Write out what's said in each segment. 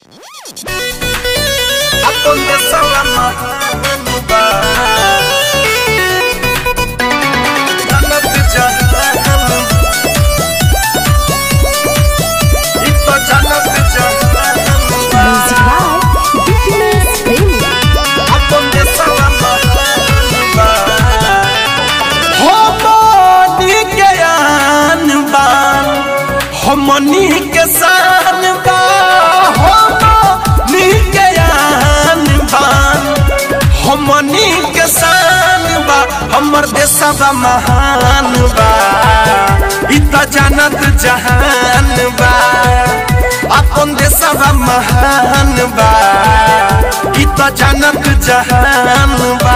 donde salama nuba Jannat jahannam Ito jannat jahannam Music by Dipinus Premier. donde salama nuba हमनी के आन बान हमनी के शान बा हमनी के आन बान हमनी के शान बा हमर देशवा महान बा इ त जानत जहान बा अपन देशवा महान बा इ त जानत जहान बा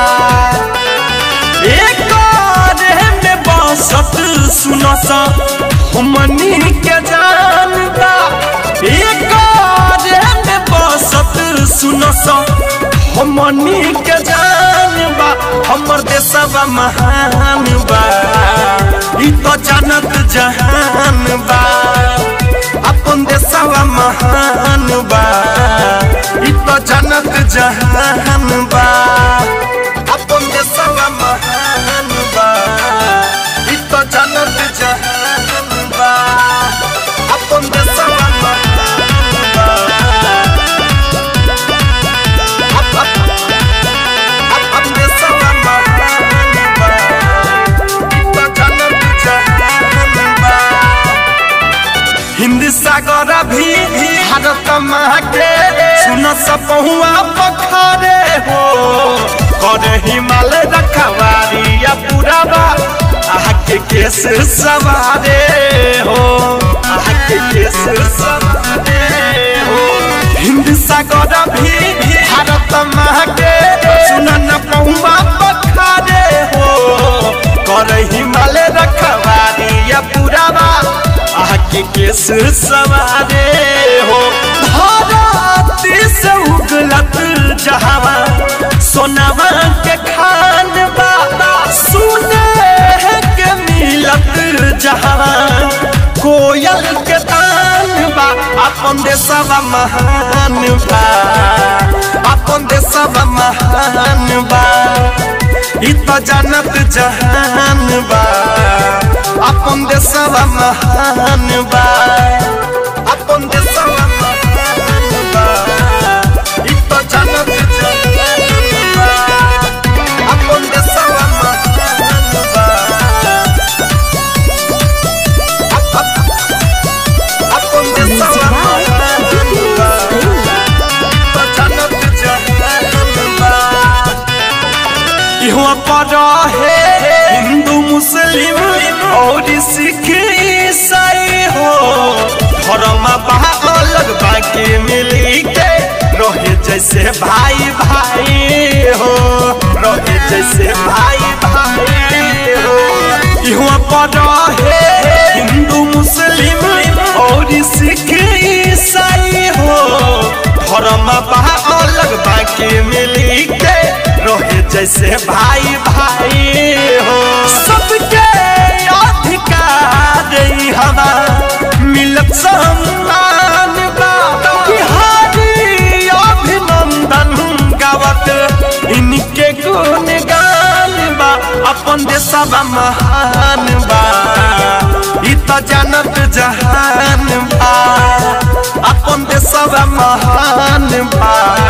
एक में बसत सुनस हमनी के जान बा एक में बसत सुनस हमनी के जान बा हमर देशवा महान बा इ तो जानत जहान बा अपन देशवा महान बा इ तो जानत जहान बा अपन देशवा महान बा इ तो जानत जहान बा अपन देशवा महान बा अप- अप- अपन देशवा महान बा इ तो जानत जहान बा हिंद सागर भी भारत माँ के सुन सपहुआ पखारे हो कर हिमालय रखवारी या पुरावा आके केस सवारे हो आके केस सवारे हो हिंद सागर भी भारत माँ के सुन न पहुआ पखारे हो कर हिमालय रखवारी या पुरावा आके केस सवारे हो भारत से उगलत जहावा सोनावा के खान बाबा सुने के मिलत जहावा कोयल के तान बा अपन देशवा महान बा अपन देशवा महान बा इ त जानत जहान बा अपन देशवा महान बा अपन देशवा महान बा इ त जानत जहान बा अपन देशवा महान बा अप- अप- अपन Music देशवा by महान बा Dipinus Premier. त जानत जहान बा इहुआ पर है हिंदू मुस्लिम और सिख ईसाई हो धर्म बा अलग बाकी मिली के रहे जैसे भाई भाई हो रहे जैसे भाई भाई हो इहुआ पर है हिंदू मुस्लिम और सिख ईसाई हो धर्म बा अलग बाकी मिली के रहे जैसे भाई भाई हो सबके अधिकार ई हवा मिलत सम्मान बा बिहारी अभिनंदन गावत इनके गुण गान बा अपन देशवा महान बा इ त जानत जहान बा अपन देशवा महान बा